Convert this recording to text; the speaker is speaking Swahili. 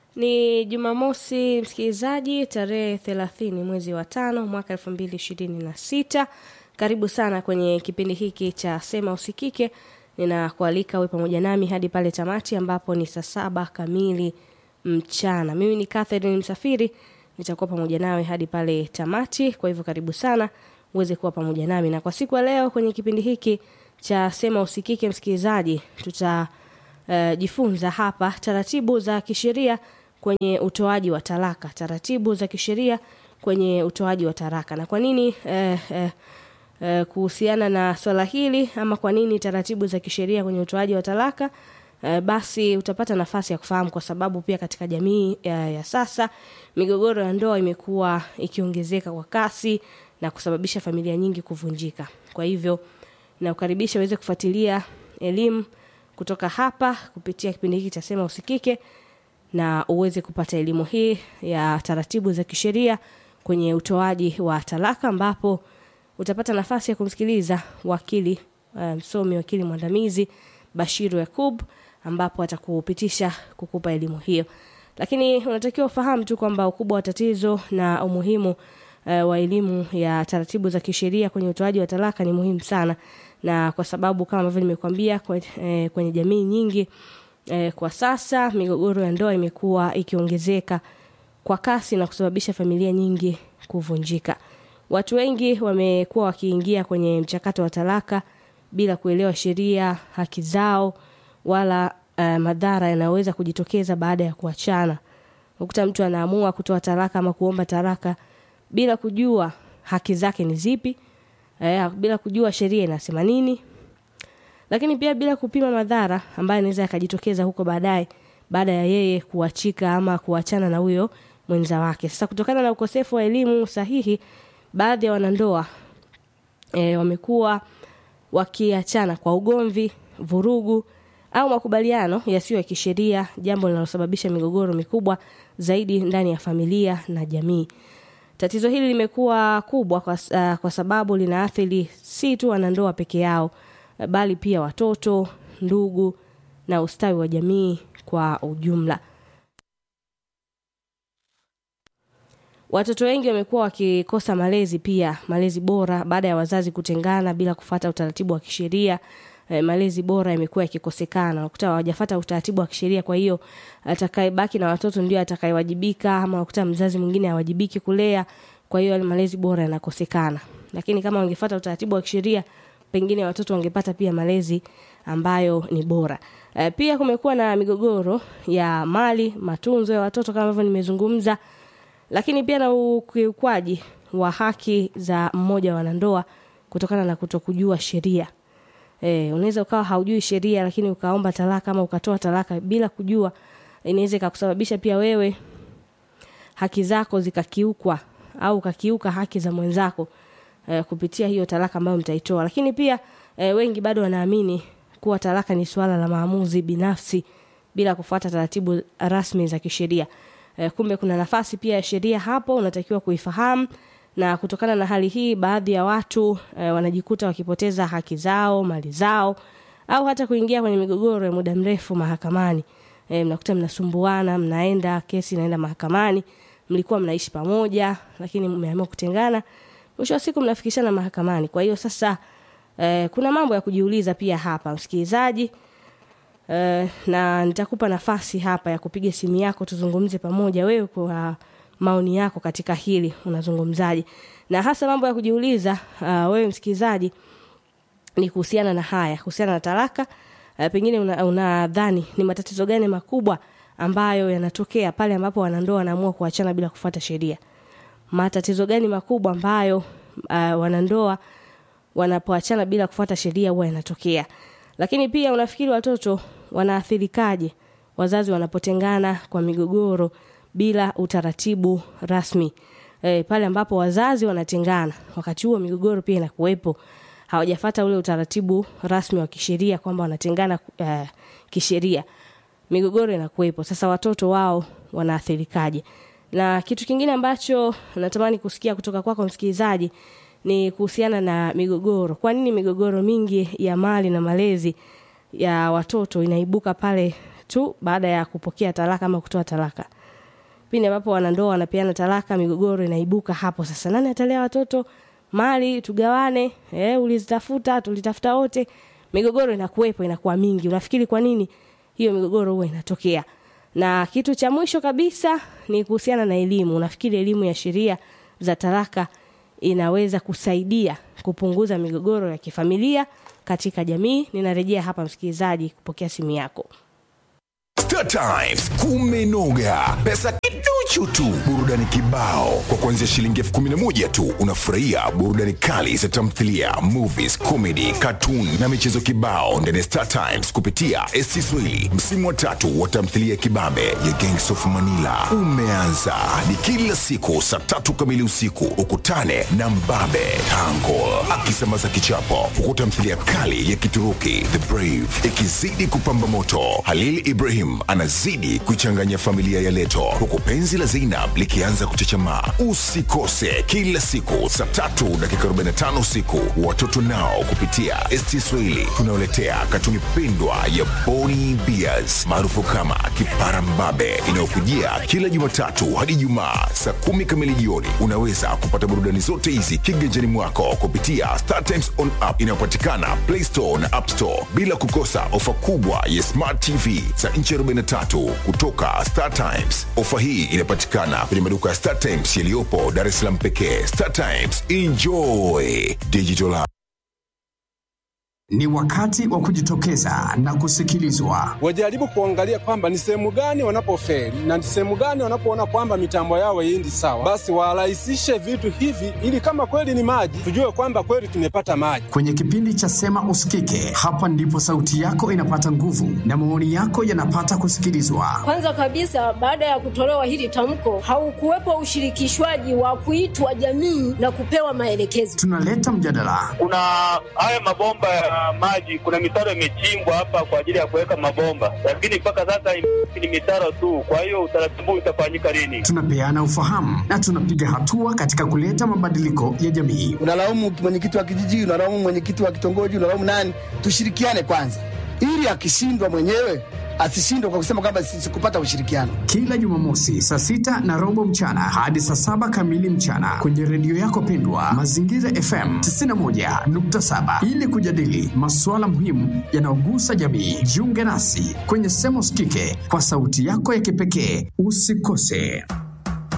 Ni Jumamosi, msikilizaji, tarehe thelathini mwezi wa tano mwaka elfu mbili ishirini na sita. Karibu sana kwenye kipindi hiki cha Sema Usikike. Ninakualika uwe pamoja nami hadi pale tamati ambapo ni saa saba kamili mchana. Mimi ni Catherine Msafiri, nitakuwa pamoja nawe hadi pale tamati. Kwa hivyo karibu sana uweze kuwa pamoja nami, na kwa siku ya leo kwenye kipindi hiki cha Sema Usikike, msikilizaji, tutajifunza uh, hapa taratibu za kisheria kwenye utoaji wa talaka, taratibu za kisheria kwenye utoaji wa talaka. Na kwa nini eh, eh, eh, kuhusiana na swala hili ama kwa nini taratibu za kisheria kwenye utoaji wa talaka eh, basi utapata nafasi ya kufahamu, kwa sababu pia katika jamii ya, ya sasa migogoro ya ndoa imekuwa ikiongezeka kwa kasi na kusababisha familia nyingi kuvunjika. Kwa hivyo nakukaribisha uweze kufuatilia elimu kutoka hapa kupitia kipindi hiki cha Sema Usikike na uweze kupata elimu hii ya taratibu za kisheria kwenye utoaji wa talaka, ambapo utapata nafasi ya kumsikiliza wakili msomi, um, wakili mwandamizi Bashiru Yakub, ambapo atakupitisha kukupa elimu hiyo. Lakini unatakiwa ufahamu tu kwamba ukubwa wa tatizo na umuhimu uh, wa elimu ya taratibu za kisheria kwenye utoaji wa talaka ni muhimu sana, na kwa sababu kama ambavyo nimekuambia kwenye, eh, kwenye jamii nyingi eh, kwa sasa migogoro ya ndoa imekuwa ikiongezeka kwa kasi na kusababisha familia nyingi kuvunjika. Watu wengi wamekuwa wakiingia kwenye mchakato wa talaka bila kuelewa sheria, haki zao wala uh, madhara yanayoweza kujitokeza baada ya kuachana. Ukuta mtu anaamua kutoa talaka ama kuomba talaka bila kujua haki zake ni zipi, eh, bila kujua sheria inasema nini lakini pia bila kupima madhara ambayo yanaweza yakajitokeza huko baadaye baada ya yeye kuachika ama kuachana na huyo mwenza wake. Sasa kutokana na ukosefu wa elimu sahihi, baadhi ya wanandoa e, wamekuwa wakiachana kwa ugomvi, vurugu au makubaliano yasiyo ya kisheria, jambo linalosababisha migogoro mikubwa zaidi ndani ya familia na jamii. Tatizo hili limekuwa kubwa kwa, uh, kwa sababu linaathiri si tu wanandoa peke yao bali pia watoto, ndugu na ustawi wa jamii kwa ujumla. Watoto wengi wamekuwa wakikosa malezi pia, malezi bora baada ya wazazi kutengana bila kufata utaratibu wa kisheria. E, malezi bora yamekuwa yakikosekana, unakuta hawajafata utaratibu wa kisheria. Kwa hiyo atakayebaki na watoto ndio atakayewajibika, ama unakuta mzazi mwingine hawajibiki kulea, kwa hiyo malezi bora yanakosekana. Lakini kama wangefata utaratibu wa kisheria pengine watoto wangepata pia malezi ambayo ni bora. E, pia kumekuwa na migogoro ya mali, matunzo ya watoto kama hivyo nimezungumza, lakini pia na ukiukwaji wa haki za mmoja wa wanandoa kutokana na kutokujua sheria. E, unaweza ukawa haujui sheria lakini ukaomba talaka ama ukatoa talaka bila kujua, inaweza ikakusababisha pia wewe haki zako zikakiukwa au ukakiuka haki za mwenzako eh, kupitia hiyo talaka ambayo mtaitoa. Lakini pia eh, wengi bado wanaamini kuwa talaka ni suala la maamuzi binafsi bila kufuata taratibu rasmi za kisheria. Eh, kumbe kuna nafasi pia ya sheria hapo, unatakiwa kuifahamu. Na kutokana na hali hii, baadhi ya watu eh, wanajikuta wakipoteza haki zao, mali zao, au hata kuingia kwenye migogoro ya muda mrefu mahakamani. Eh, mnakuta mnasumbuana, mnaenda kesi inaenda mahakamani, mlikuwa mnaishi pamoja, lakini mmeamua kutengana mwisho wa siku mnafikishana mahakamani. Kwa hiyo sasa eh, kuna mambo ya kujiuliza pia hapa msikilizaji, eh, na nitakupa nafasi hapa ya kupiga simu yako tuzungumze pamoja, wewe kwa maoni yako katika hili unazungumzaje, na hasa mambo ya kujiuliza uh, wewe msikilizaji ni kuhusiana na haya, kuhusiana na talaka uh, pengine unadhani una ni matatizo gani makubwa ambayo yanatokea pale ambapo wanandoa wanaamua kuachana bila kufuata sheria matatizo gani makubwa ambayo uh, wanandoa wanapoachana bila kufuata sheria huwa yanatokea. Lakini pia unafikiri watoto wanaathirikaje wazazi wanapotengana kwa migogoro bila utaratibu rasmi? E, pale ambapo wazazi wanatengana, wakati huo migogoro pia inakuwepo, hawajafata ule utaratibu rasmi wa kisheria kwamba wanatengana uh, kisheria, migogoro inakuwepo. Sasa watoto wao wanaathirikaje? na kitu kingine ambacho natamani kusikia kutoka kwako msikilizaji ni kuhusiana na migogoro. Kwa nini migogoro mingi ya mali na malezi ya watoto inaibuka pale tu baada ya kupokea talaka ama kutoa talaka? pindi ambapo wanandoa wanapeana talaka migogoro inaibuka hapo sasa nani atalea watoto mali tugawane eh, ulizitafuta tulitafuta wote migogoro inakuwepo inakuwa mingi unafikiri kwa nini hiyo migogoro huwa inatokea na kitu cha mwisho kabisa ni kuhusiana na elimu unafikiri elimu ya sheria za talaka inaweza kusaidia kupunguza migogoro ya kifamilia katika jamii ninarejea hapa msikilizaji kupokea simu yako Star Times kumenoga, pesa kiduchu tu, burudani kibao. Kwa kuanzia shilingi elfu kumi na moja tu unafurahia burudani kali za tamthilia, movies, comedy, cartoon na michezo kibao ndani ya Star Times kupitia ST Swahili. Msimu wa tatu wa tamthilia kibabe ya Gangs of Manila umeanza, ni kila siku saa tatu kamili usiku. Ukutane na Mbabe Tangol akisambaza kichapo, huku tamthilia kali ya Kituruki The Brave ikizidi kupamba moto. Halil Ibrahim anazidi kuichanganya familia ya Leto, huku penzi la Zainab likianza kuchechemaa. Usikose kila siku saa tatu dakika 45 usiku, watoto nao kupitia ST Swahili tunaoletea katuni pendwa ya Boni Bears maarufu kama Kipara Mbabe inayokujia kila Jumatatu hadi Jumaa saa kumi kamili jioni. Unaweza kupata burudani zote hizi kiganjani mwako kupitia Star Times on app inayopatikana Play Store na App Store, bila kukosa ofa kubwa ya Smart TV za inchi 43 kutoka Star Times. Ofa hii inapatikana kwenye maduka ya Star Times yaliyopo Dar es Salaam pekee. Star Times, enjoy digital. Ni wakati wa kujitokeza na kusikilizwa. wajaribu kuangalia kwamba ni sehemu gani wanapofeli na ni sehemu gani wanapoona kwamba mitambo yao haiendi sawa, basi warahisishe vitu hivi, ili kama kweli ni maji, tujue kwamba kweli tumepata maji. Kwenye kipindi cha Sema Usikike, hapa ndipo sauti yako inapata nguvu na maoni yako yanapata kusikilizwa. Kwanza kabisa, baada ya kutolewa hili tamko, haukuwepo ushirikishwaji wa kuitwa jamii na kupewa maelekezo. Tunaleta mjadala, kuna haya mabomba ya maji, kuna mitaro imechimbwa hapa kwa ajili ya kuweka mabomba, lakini mpaka sasa ni mitaro tu. Kwa hiyo utaratibu utafanyika lini? tunapeana ufahamu na tunapiga hatua katika kuleta mabadiliko ya jamii. unalaumu mwenyekiti wa kijiji, unalaumu mwenyekiti wa kitongoji, unalaumu nani? Tushirikiane kwanza, ili akishindwa mwenyewe asishindwe kwa kusema kwamba si- sikupata ushirikiano. Kila Jumamosi saa sita na robo mchana hadi saa saba kamili mchana kwenye redio yako pendwa Mazingira FM 91.7 ili kujadili masuala muhimu yanayogusa jamii. Jiunge nasi kwenye Sema Usikike kwa sauti yako ya kipekee. Usikose.